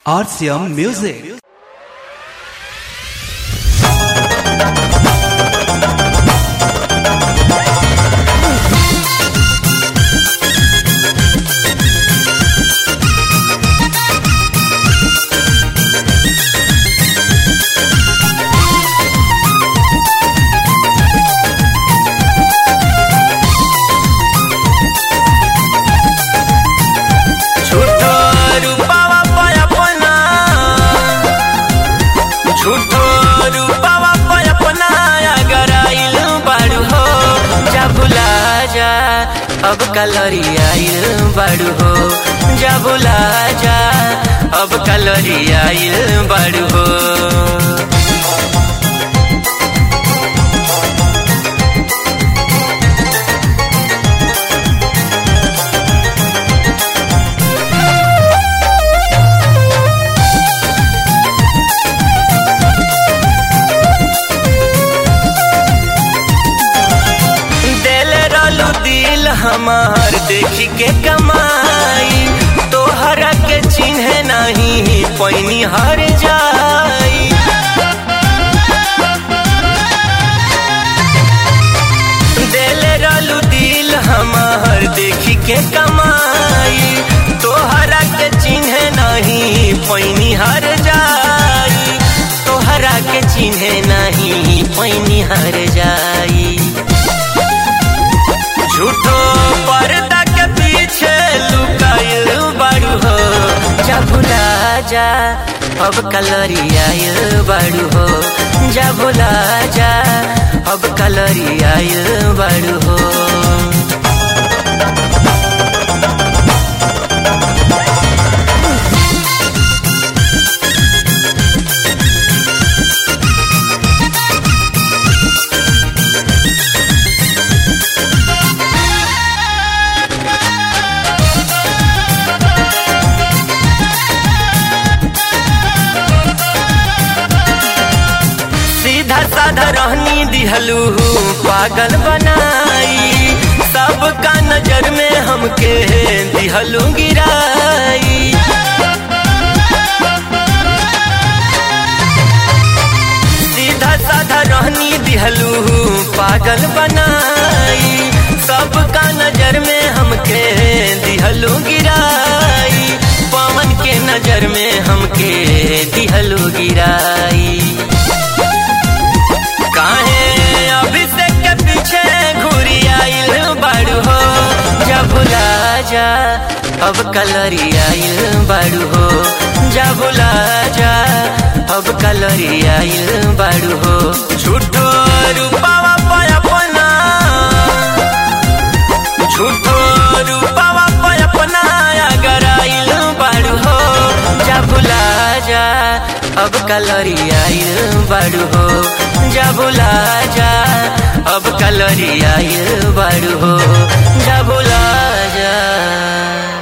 RCM Music. झूठो रूपावा पयपना झूठो रूपावा पयपना अगर आइल बाड़ू हो जा भुला जा अब कलरी आइल बाड़ू हो जा भुला जा अब कलरी आइल बाड़ू हो दिल रलू दिल हमार देखी के कमाई तोहरा के चिन्ह नहीं पैनी हर जाई दिल रलू दिल हमार देखी के कमाई तोहरा के चिन्ह नहीं पैनी हर जाई तोहरा के चिन्ह नहीं पैनी हर जाई झूठो पर्दा के पीछे लुकाइल बाड़ू हो जा भुला जा अब कलरी आइल बाड़ू हो जा भुला जा अब कलरी आइल बाड़ू हो सीधा साधा रहनी दिहलू पागल बनाई सबका नजर में हमके दिहलू गिराई सीधा साधा रहनी दिहलू पागल बनाई सबका नजर में हमके दिहलू गिराई पवन के नजर में हमके दिहलू गिराई काहे अभिषेक के पीछे घूरी आइल बाड़ू हो जा भुला जा अब कलरी आइल बाड़ू हो जा भुला जा अब कलरी आइल बाड़ू हो झूठो रूपावा पयपना झूठो रूपावा पयपना अगर आइल बाड़ू हो जा भुला जा अब कलरी आइल बाड़ू हो जा भुला जा अब कलरी आइल बाड़ू हो जा भुला जा